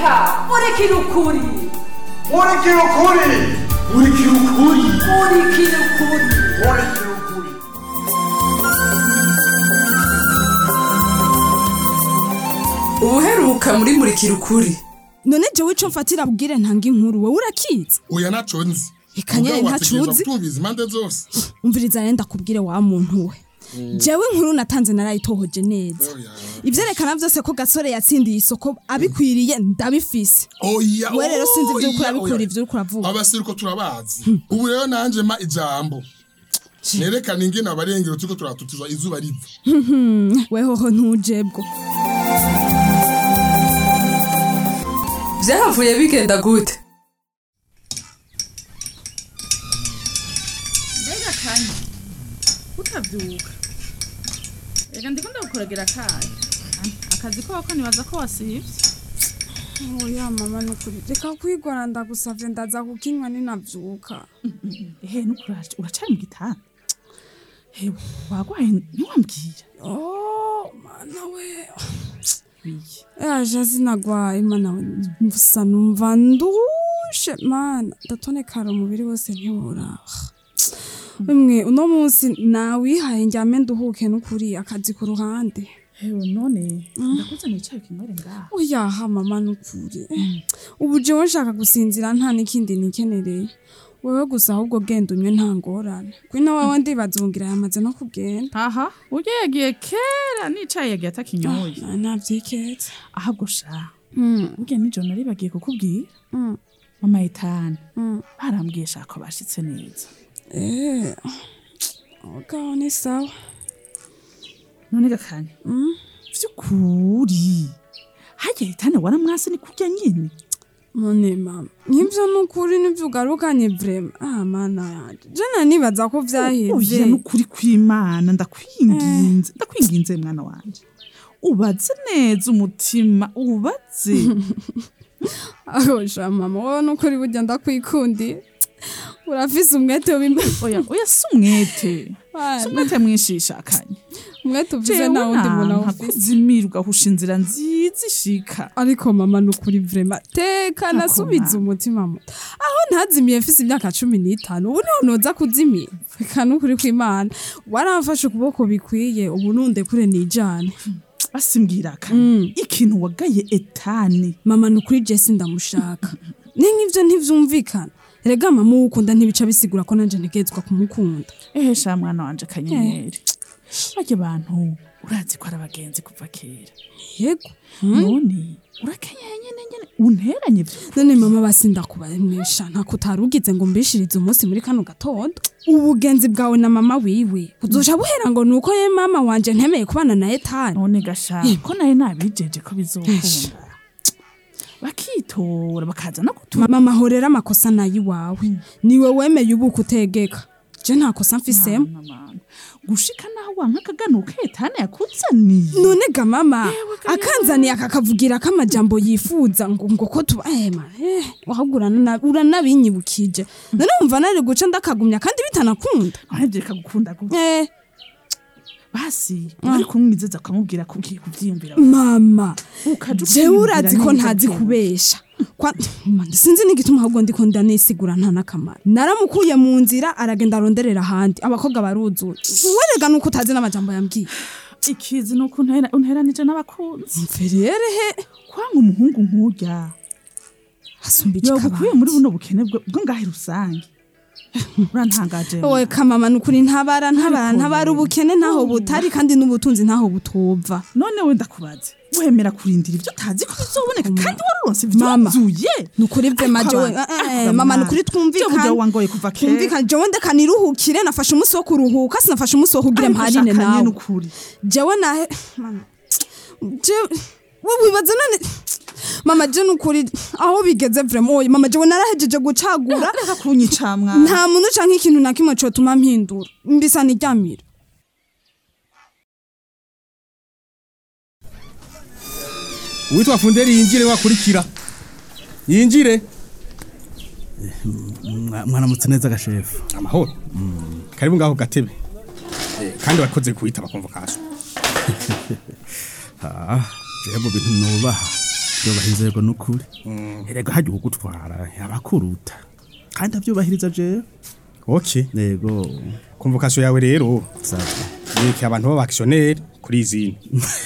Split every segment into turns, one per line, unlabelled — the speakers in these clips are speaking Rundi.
reka murikira ukuri
murikira ukuri murikira ukuri
murikira ukuri
murikira ukuri
ubuheruka muri murikira ukuri
none jewe ico mfatira bwire ntanga inkuru wowe urakizi
oya ntaco nzi
Eka nyene
Mugabo
ntaco
wategerezwa
uzi.
kutumviriza impande zose
umviriza yenda kubwire wa muntu we jewe inkuru natanze narayitohoje neza
Oya.
ivyerekana vyose ko gasore yatsindiye isoko abikwiriye ndabifise
oya
we rero sinzi ivyo uriko
oya,
urabikwira
oya.
ivyo uriko uravuga
abasiruko turabazi ubu rero nanje ma ijambo nerekana ingene abarengero turiko turatutizwa izuba riva
wehoho ntujebwo
vyahavuye bigenda gute
mbega kanya utabyuka reka ndiko ndagukoragera akahe akazi koko nibaza ko wasivye
oya mama nukuri reka kwigora ndagusavye ndaza kukinywa ninavyuka
ehe nukuraje uracari mu gitanda hewe wagwaye ntiwambwira
oh mana we
biye
yaje sinagwaye mana we mvusa numva ndushe mana ndatonekara umubiri wose ntiworaba bimwe uno munsi nawihaye njyame nduhuke n'ukuri akazi ku ruhande
hewe none ndakuzaniye icayi kinywere ngaha
oyaha mama nukuri ubu jewe nshaka gusinzira nta n'ikindi nikenereye wewe gusa ahubwo genda unywe nta ngorane kwino wawe ndibazungira yamaze no kugenda
aha urya yagiye kera n'icayi yagiye atakinyoye
Na- navyiketse
ahubwo sha
Mm,
burya nijoro nari bagiye kukubwira
mm,
mama etani
mm.
barambwiye shaka bashitse neza
Eh, ogaho ni sawa
none gakanya
Mm.
vy'ukuri harya etani waramwase ni kurya nyene
none mama nk'ivyo nukuri nivyo ugarukanye vrema ah mana yanje jana nibaza ko
oya
vyaheze
nukuri kw'imana ndakwinginze ndakwinginze mwana wanje ubaze neza umutima ubaze
ahosha mama wowe nukuri burya ndakwikundiye urafise umwete w'imbe
oya oya si umwete
Bana.
si umwete mwishishakanye
umwete uvuze
jewe
nta wundi muntu
nanka
awufise
kuzimirwa husha inzira nziza ishika
ariko mama nukuri vrema teka
Ako
nasubiza
mama.
umutima muto aho ntazimiye mfise imyaka cumi n'itanu ubu niho noza kuzimira reka nukuri kw'imana waramfashe ukuboko bikwiye ubu nundekure nijane
basimbwirakanye ikintu wagaye etani
mama nukuri jesi ndamushaka ni nk'ivyo ntivyumvikana rega mama uwukunda ntibica bisigura ko nanje ntegezwa kumukunda
ehe sha mwana wanje kanyenyeri barya bantu urazi ko ari abagenzi kuva kera
yego
none urakenyeye nyene nyene unteranye vyo
none mama basi ndakubaremesha ntako utarugize ngo mbishirize umunsi muri kano gatondo ubugenzi bwawe na mama wiwe buzoja buhera ngo nuko ye mama wanje ntemeye kubana na etani
none gasha ko naye nabijeje ko bizokunda bakitora bakaza no kutura
mama mahorera amakosa nayo iwawe niwe wemeye ubuka utegeka je nta kosa mfisemo
gushika naho wanka akaganuka etani yakuzaniye
none ga mama akanzaniye akakavugira ko amajambo yifuza ngo ngo ko tuba ema eh wahubwo urana- uranabinyibukije none wumva nari guca ndakagumya kandi bitanakunda
none vyeka gukunda gute
eh
basi wari kumwizeza ukamubwira ko ugiye kuvyiyumvira
mama
ukaja
jewe
ukiyumvira
urazi ko
neza
ntazi
vyewe.
kubesha Kwa- Man, sinzi n'igituma ahubwo ndiko ndanisigura nta n'akamaro naramukuye mu nzira aragenda aronderera ahandi abakobwa baruzuye werega nuko utazi n'amajambo yambwiye
ikizi nuko untera- unteranije n'abakunzi
mferere he
kwanga umuhungu nk'urya
asumba
yogukuye muri buno bukene bwo bwo ngahe rusange urantangaje
wowe kamama nukuri ntabara ntabara
Ariko
ntabara
rero.
ubukene ntaho butari kandi n'ubutunzi ntaho butova
none we ndakubaze wemera kurindira ibyo utazi ko bizoboneka kandi waronse
Mama.
ivyuzuye
nukuri vye maje we eh, eh, mama nukuri twumvikane
wangoye kuva kera
twumvikane jewe ndeka niruhukire nafashe umunsi wo kuruhuka sinafashe umunsi wo kugira
Ariko
mparine
shakanye
nawe
n'ukuri
jewe nahe Mama, jewe we wibaza none mama je nukuri aho bigeze vraiment oye mama jewe narahejeje gucagura
reka kunyica mwana
nta muntu canke ikintu na kimwe cotuma mpindura mbisa niryamira
uwitwa funderi yinjire wakurikira yinjire
Mwa- mwaramutse neza gashefu
amahoro karibu ngaho gatebe Eh, kandi wakoze kuwitaba konvokasiyo
Ah, jewe mu bintu nubaha byubaha inzego n'ukuri erega hajya ugutwara abakuruta kandi abyubahiriza jewe
okay
yego
convocation yawe rero
sawa
yeke abantu b'abakisiyoneri kuri izindi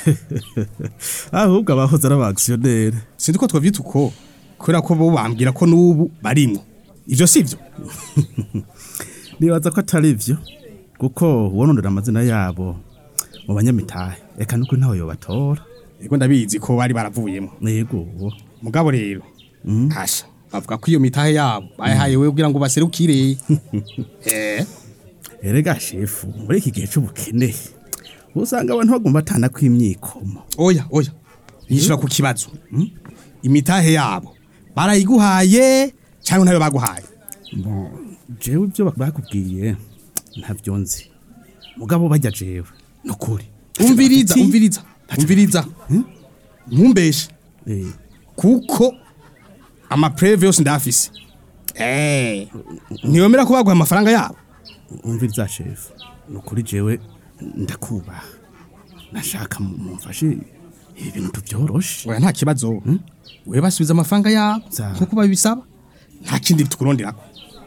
ahubwo abahoze ari abakisiyoneri
sinzi ko twavyita uko kubera ko bo bambwira ko n'ubu barimwo ivyo sivyo
nibaza ko atari byo kuko wonondera amazina yabo mu banyamitahe reka n'ukuri ntawe yobatora
ego ndabizi ko bari baravuyemo
yego
mugabo rero hasha bavuga ko iyo mitahe yabo bayahaye wewe kugira ngo baserukire eh
erega shefu muri iki gihe c'ubukene usanga abantu bagomba batana kw'imyikomo
oya oya yishura ku kibazo mm? imitahe yabo barayiguhaye cyangwa ntayo baguhaye
Bon, jewe ibyo bakubwiye ntabyo nzi mugabo bajya jewe nukuri
umviriza umviriza umviriza ntumbeshe
Eh,
kuko amapreve yose ndafise eh ntiyomera ko baguha amafaranga yabo
umviriza shefu nukuri jewe ndakubaha nashaka mu- mumfashe ibi bintu tubyoroshe
oya nta kibazo we basubiza amafaranga yabo
Za.
nkuko babisaba nta kindi tukuronderako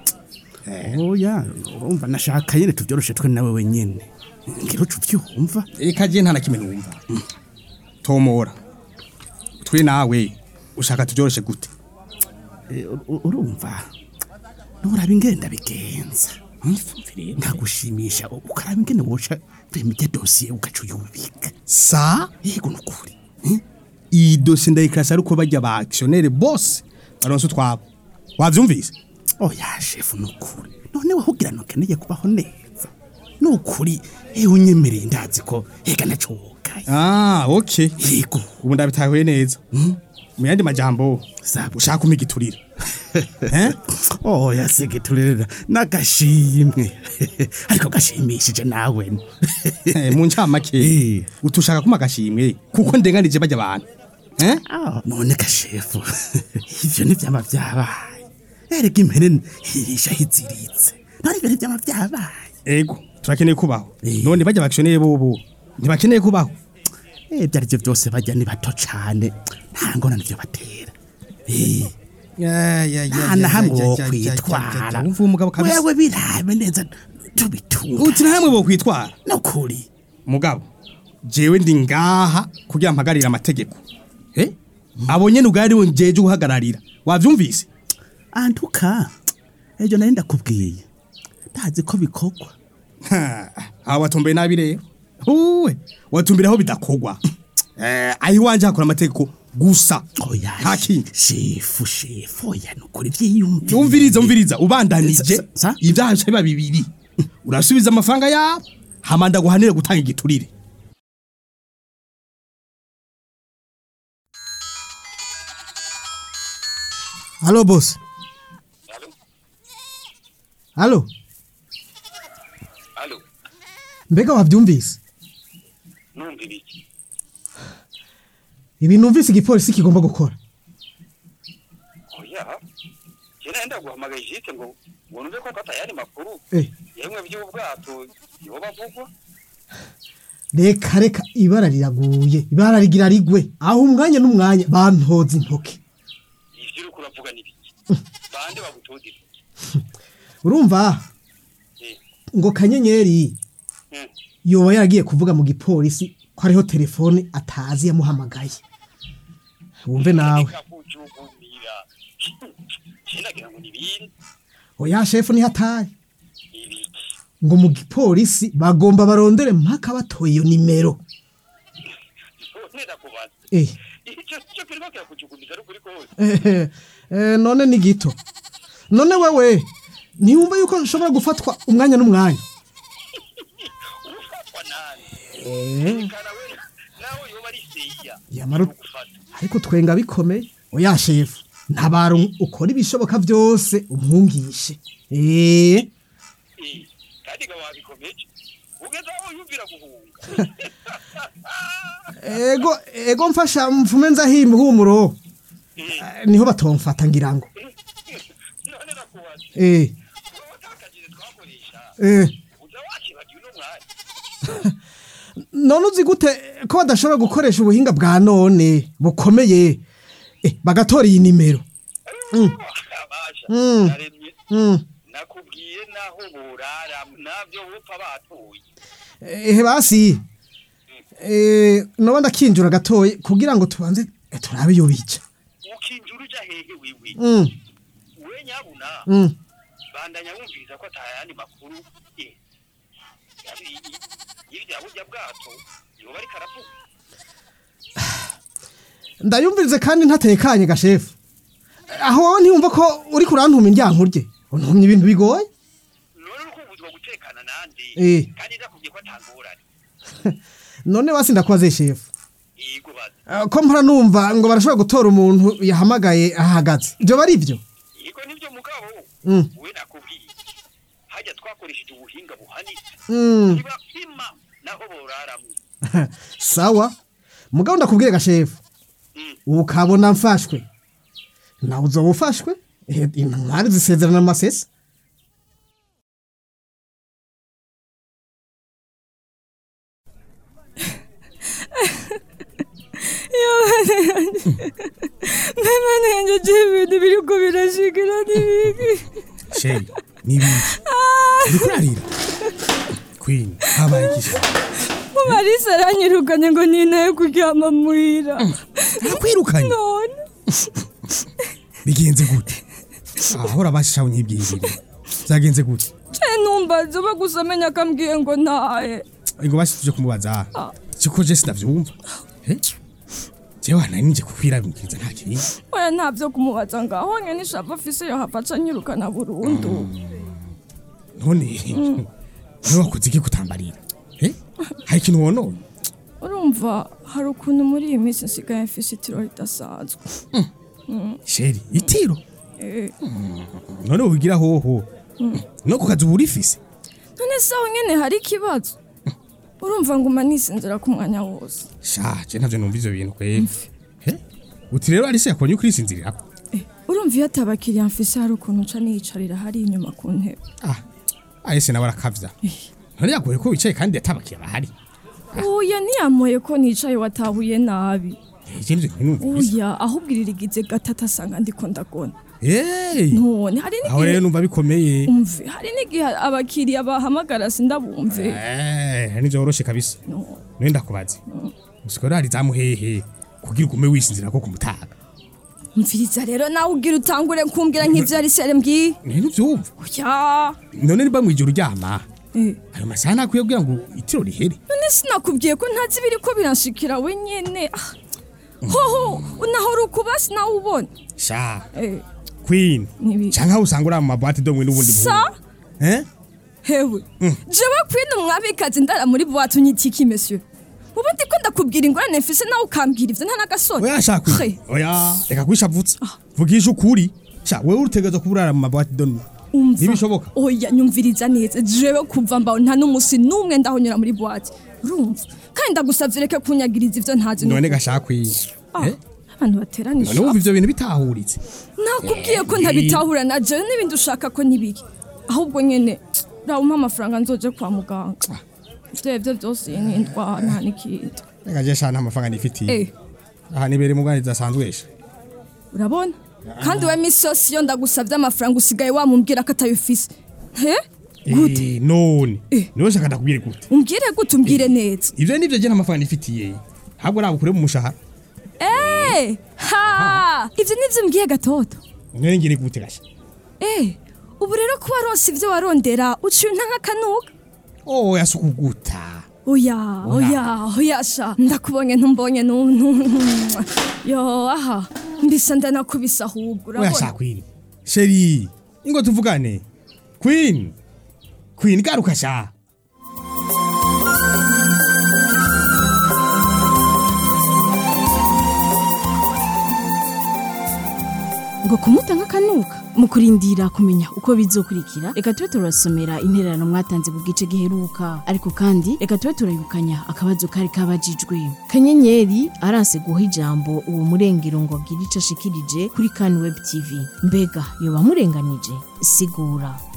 oya urumva nashaka nyene tubyoroshe twe nawe wenyene ngira ucu byumva
reka je nta na kimwe numva tomora twe nawe ushaka tujyoroshe gute
Eh, ur- ur- urumva nuraba ingenda bigenza nkagushimisha ukaraba ingene woca remite dosiye ugaca uyubika
sa
yego nukuri
iyi dosiye ndayikirasa ariko bajya ba actionnaire bose baronse utwabo wavyumvise
oya shefu nukuri none wahugira ntukeneye kubaho neza nukuri ewe unyemereye ndazi ko ega nacokaye
ah okay
yego
ubu ndabitahuye neza mu yandi majambo
Sabu.
ushaka kumpa igiturire eh
oya segeturera n'agashimwe ariko gashimishije nawe
Eh, mu ncamake
Eh.
utushaka kuma agashimwe kuko ndenganije bajya abantu eh
Ah, none gashefu ivyo ntivyama vyabaye erega impene hirisha hiziritse none ivyo ntivyama vyabaye
ego turakeneye kubaho
Eh.
none bajya bakeneye bobo ntibakeneye kubaho
Eh, ibyo arivyo vyose bajya ni bato cane nta ngorane vyo batera Eh, nta na hamwe wo kwitwara
umva umugabo kabisa
wewe birabe neza tubitunga
uti na hamwe bo kwitwara
nukuri
mugabo jewe ndi ngaha kugira mpagarira amategeko eh abo nyene ubwari wongeje guhagararira wavyumvise
antuka ejo nari ndakubwiye ndazi ko bikorwa
aha watumbiye nabi rero uwe watumbiraho bidakogwa eh aho iwanje hakora amategeko gusa
oya
nta kindi
shefu shefu oya nukuri vyiyumvire
umviriza umviriza ubandanije
Sa- sa-
ibyaha biba bibiri urasubiza amafaranga yabo hama ndaguhanire gutanga igiturire
Halo boss. Halo.
Halo,
Mbega wabyumvise?
numva ibiki?
Ibi numvise igipolisi kigomba gukora.
Oya, jye nenda guhamagaye ijite ngo ngo numve ko katayari makuru
Eh,
yemwe by'ubwato nibo bavugwa
reka reka ibara riraguye. Ibara rigira rigwe. Aho umwanya n'umwanya bantoza intoke.
ivyo uriko uravuga n'ibiki bande bagutodira
Urumva?
Eh.
Ngo kanyenyeri
Mm.
yoba yaragiye kuvuga mu gipolisi ko hariho telefone atazi yamuhamagaye. Wumve nawe.
kakujugumira sinagira ngo nibindi
Oya shefu ni hatari.
ibiki
Ngo mu gipolisi bagomba barondere mpaka batoye iyo nimero.
nenda kubaza
Eh.
icyo cyo kirimo kirakujugumiza ari ukuri kose
Eh, eh, none ni gito none wewe ntiyumva yuko nshobora gufatwa umwanya n'umwanya
ufatwa nani
Eh,
kana we nawe yoba ari seya
Yamara-
gufata
ariko twenga bikomeye oya shefu ntabara um- ukora ibishoboka byose umwungishe Eh,
eh kandi ga wabikomeje ugeze aho yumvira guhunga
ego ego mfasha mfume nzahimba ihumuro Eh, niho batomfata ngira ngo
none nakubaza
Eh,
wowe utakagire twakoresha
eh.
uza wakibagiwe uno mwanya
none uzi gute ko badashobora gukoresha ubuhinga bwa none bukomeye eh bagatora iyi nimero
abasha
Mm.
naremye
Mm.
nakubwiye naho burara nabyo bupfa batuye
eh basi eh no ndakinjura gatoye kugira ngo tubanze eh, turabe yo bica
ukinjura uja hehe wiwi
mm
we nyabuna
mm
bandanya wumviriza ko atayandi makuru eh, yabi- i- y'irya burya bwato yoba ariko aravuga
ndayumvirize kandi ntatekanye gashefu aho wowe ntiyumva ko uri kurantuma indyango rye untumye ibintu bigoye
none urukubuzwa gutekana nande
Eh.
kandi ndakubwiye ko atangorane
none basi ndakubaze shefu
yego baza
Eh, ko mpora numva ngo barashobora gutora umuntu yahamagaye ahagaze ibyo bari byo
yego nibyo mugabo
Mm.
we nakubwiye hajya twakoresheje ubuhinga buhanitse
Mm.
ntibapima naho boraramwe
sawa mugabo ndakubwiye gashefu ukabona mfashwe nawe uzoba ufashwe Eh, intwari zisezerana amasesa
Mama nenje ibintu biriko birashikira n'ibiki
sheri nibibi uriko urarira queen habaye iki
Marisa aranyirukanye ngo ninaye kuryama muhira
nakwirukanye
none
bigenze gute ahora bashishaho nk'ibyirire byagenze gute
ce numbaza bagusa amenya akambwiye ngo ntahe
ngo bashituje kumubaza
Ah.
siko je sinavyumva Eh? jewe nari nije kukwirabikiriza nta kintu
oya ntavyo kumubaza ngaho nyene ishava afise yohava aca anyirukana burundu
none niwe wakoze iki kutambarira Eh? hari ikintu wonone
urumva hari ukuntu muri iyi minsi nsigaye mfise itiro ridasanzwe Mm.
sheri itiro
Eh.
none wigira hoho
Mm.
no ku kazi uba urifise
none saho nyene hari ikibazo urumva nguma nisinzira ku mwanya wose
sha je ntavyo numva ivyo bintu kweli Eh? uti rero arise yakonye ukurisinzirirako
urumva iyo atabakiriya mfise hari ukuntu nca niyicarira hari inyuma ku ntebe
arise nawe arakavya none yagoye ko wicaye kandi yatabakiye bahari
oya ntiyamoye ko nicaye watahuye nabi
ije nivyo ntinumvise
oya ahubwo iririgize gatatu asanga ndiko ndagona
Hey!
none hari
aho rero
n'igihe
numva bikomeye
umve hari n'igihe abakiriya bahamagara sindabumve
Eh, nivyo woroshe kabisa none ndakubaze usiko rari zamuhehe kugira ugume wisinzira ko kumutaga
mviriza rero nawe ugira utangure kumbwira nk'ivyo yari sere mbwiye
none uvyumva
oya
none niba mwijoro uryama
Eh.
ayo masaha nakwiye kugira ngo itiro rihere
none sinakubwiye ko ntazi ibiri ko biranshikira wenyene Ah, hoho unahora ukubasi nawe ubona
sha
Eh,
queen
Nibi.
canke aho usanga uri mu mabwate domwe n'ubundi
sa
eh
hewe jewe kwina umwabikazi ndara muri buwate unyita iki monsieur ubu ndiko ndakubwira ingorane mfise nawe ukambwira ivyo nta n'agasoni
oya sha queen
He,
oya reka kwishavutsa vugisha ukuri sha wewe urutegerezwa kuba urara mu mabwate domwe
umva
ntibishoboka
oya nyumviriza neza jewe kuva mbaho nta n'umusi n'umwe ndahonyura muri buwate urumva kandi ndagusavye ureke kunyagiriza ivyo ntazi
none
n'ukuri.
gasha queen
Ah,
eh
abantu bateranije
none wumva ivyo bintu bitahuritse
nakubwiye ko ntabitahura na jewe n'ibindi ushaka ko nibiki ahubwo nyene rawumpa amafaranga nzoje kwa muganga vyevyo vyose iyi n'indwara nta n'ikindi
reka je sha nta mafaranga nifitiye
Eh.
aha nibere mu bwanyi zidasanzwe sha
urabona kandi we misi yose iyo ndagusavye amafaranga usigaye wamumbwira ko atayufise he
Eh, none niwe shaka ndakubwire gute
umbwire gute umbwire neza
ivyo nivyo je nta mafaranga nifitiye ntabwo nabukure mu mushahara
Eh, ha ivyo nivyo umbwiye gatoto
none ngire gute gasha
Eh, ubu rero kuba waronse ivyo warondera uciye nta nk'akanuka
oya sukuguta
oya oya oya sha ndakubonye ntumbonye nuntu yo aha mbisa ndanakubisa ahubwo
oya
urabona
sha queen sheri ingo tuvugane queen queen garuka sha
ngo kumuta nk'akanuka mu kurindira kumenya uko bizokurikira reka tube turasomera intererano mwatanze ku gice giheruka ariko kandi reka tube turayibukanya akabazo kari kabajijwe kanyenyeri aranse guha ijambo uwo murengero ngo agire ico ashikirije kuri kan web tv mbega yoba amurenganije sigura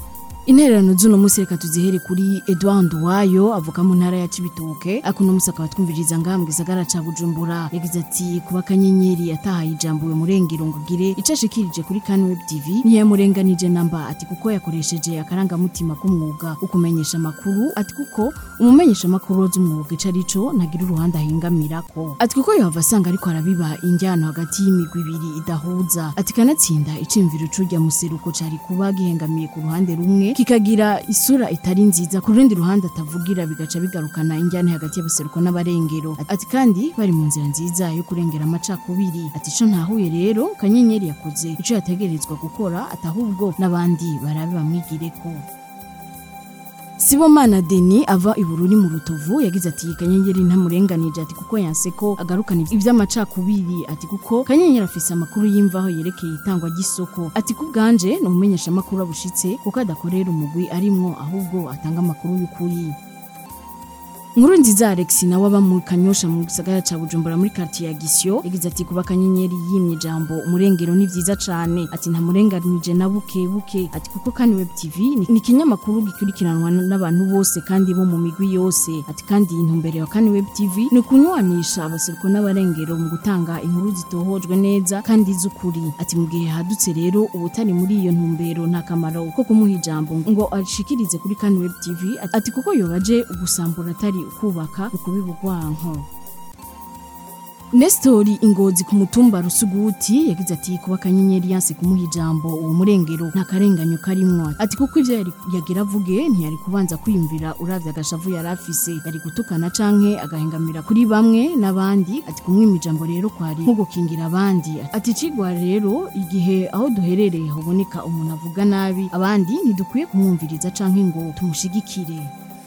intererano z'uno munsi reka tuzihere kuri Edouard Nduwayo avuka mu ntara ya Cibitoke ariko uno munsi akaba twumviriza ngaha mu gisagara ca Bujumbura yagize ati kuba kanyenyeri yatahaye ijambo we murengero ngo gire ico ashikirije kuri Kan Web TV ntiyamurenganije namba ati kuko yakoresheje akarangamutima k'umwuga ukumenyesha amakuru ati kuko umumenyesha amakuru z'umwuga ico arico ntagira uruhande ahingamirako ati kuko yohava asanga ariko arabiba injyano hagati y'imigwi ibiri idahuza ati kanatsinda iciyumviro c'urya museruko cari kuba gihengamiye ku ruhande rumwe kikagira isura itari nziza ku rundi ruhande atavugira bigaca bigarukana injyane hagati y'abaseruko n'abarengero ati kandi bari mu nzira nziza yo kurengera amacakubiri ati ico ntahuye rero kanyenyeri yakoze ico yategerezwa gukora atahubwo n'abandi barabe bamwigireko Sibomana Deni ava ibururi mu rutovu yagize ati kanyenyeri ntamurenganije ati kuko yanse ko agarukana ivy'amacakubiri ati kuko kanyenyeri afise amakuru y'imvaho yerekeye itangwa ry'isoko ati kubwanje no mumenyesha amakuru abushitse kuko adakorera umugwi arimwo ahubwo atanga amakuru y'ukuri Nkuru nziza Alex nawe aba mu Kanyosha mu gisagara ca Bujumbura muri quartier ya Gisyo yagize ati kuba kanyenyeri yimye jambo umurengero ni vyiza cane ati nta murenganije na buke buke ati kuko kandi web TV ni- ni kinyamakuru gikurikiranwa n- n'abantu bose kandi bo mu migwi yose ati kandi intumbero ya kandi web TV ni kunywanisha abaseruko n'abarengero mu gutanga inkuru zitohojwe neza kandi z'ukuri ati mu gihe hadutse rero ubutari muri iyo ntumbero nta kamaro ko kumuha ijambo ngo ashikirize kuri kandi web TV ati kuko yobaje ugusambura atari ukubaka ukubiba urwanko Nestori ingozi ku mutumba rusuguti yagize ati kuba kanyenyeri yanse kumuha ijambo uwo murengero nta karenganyo karimwo ati kuko ivyo yari yagira avuge ntiyari kubanza kwiyumvira uravye agashavu yari afise yari gutukana canke agahengamira kuri bamwe n'abandi ati kumwima ijambo rero kwari nko gukingira abandi ati cigwa rero igihe aho duherereye haboneka umuntu avuga nabi abandi ntidukwiye kumwumviriza canke ngo tumushigikire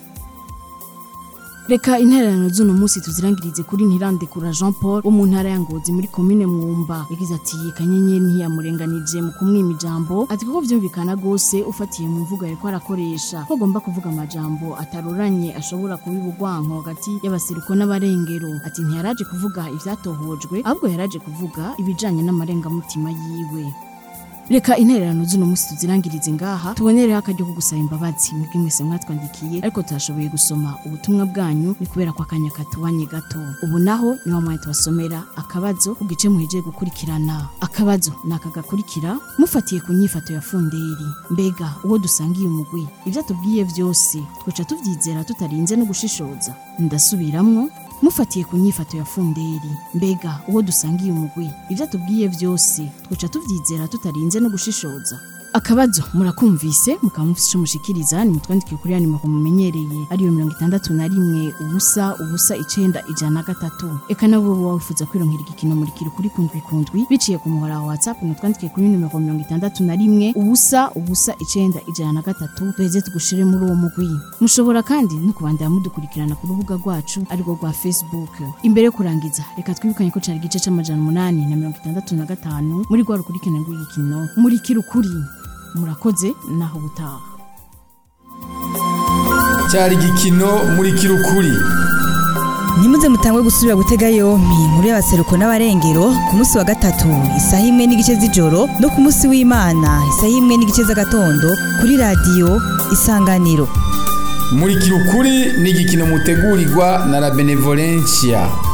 Reka intererano z'uno munsi tuzirangirize kuri Ntirandekura Jean Paul wo mu ntara ya Ngozi muri komine Mwumba yagize ati kanyenyeri ntiyamurenganije mu kumwima ijambo ati kuko vyumvikana gose ufatiye mu mvugo yariko arakoresha ko agomba kuvuga amajambo ataroranye ashobora kubiba urwanko hagati y'abaseruko n'abarengero ati ntiyaraje kuvuga ivyatohojwe ahubwo yaraje kuvuga ibijanye n'amarengamutima yiwe Reka intererano z'uno munsi tuzirangirize ngaha tubonereho akaryo ko gusaba imbabazi mwebwe mwese mwatwandikiye ariko tutashoboye gusoma ubutumwa bwanyu ni kubera ko akanya katubanye gato ubu naho ni wa mwanya tubasomera akabazo ku gice muhejeje gukurikirana akabazo ni aka gakurikira mufatiye ku nyifato ya funderi mbega uwo dusangiye umugwi ibyo atubwiye byose twica tubyizera tutarinze no gushishoza ndasubiramwo mufatiye ku nyifato ya funderi mbega uwo dusangiye umugwi ibyo atubwiye byose twica tubyizera tutarinze no gushishoza akabazo murakumvise mukaba mufise ico mushikiriza ni mutwandikiye kuri ya nimero mumenyereye ariyo mirongo itandatu na rimwe ubusa ubusa icenda ijana na gatatu eka nabo woba wifuza kwironkera igikino murikira kuri kundwi kundwi biciye ku muhora wa whatsapp mutwandikiye kuri nimero mirongo itandatu na rimwe ubusa ubusa icenda ijana na gatatu duheze tugushire muri uwo mugwi mushobora kandi no kubandanya mudukurikirana ku rubuga rwacu arirwo rwa facebook imbere yo kurangiza reka twibukanye ko cari igice c'amajana umunani na mirongo itandatu na gatanu muri rwa rukurikirane rw'igikino murikira ukuri murakoze naho butaha
cyari igikino muri kirukuri
nimuze mutangwe gusubira gutega yompi inkuru y'abaseruko n'abarengero ku munsi wa gatatu isaha imwe n'igice z'ijoro no ku munsi w'imana isaha imwe n'igice z'agatondo kuri radiyo isanganiro
muri kirukuri ni igikino mutegurirwa na la benevolencia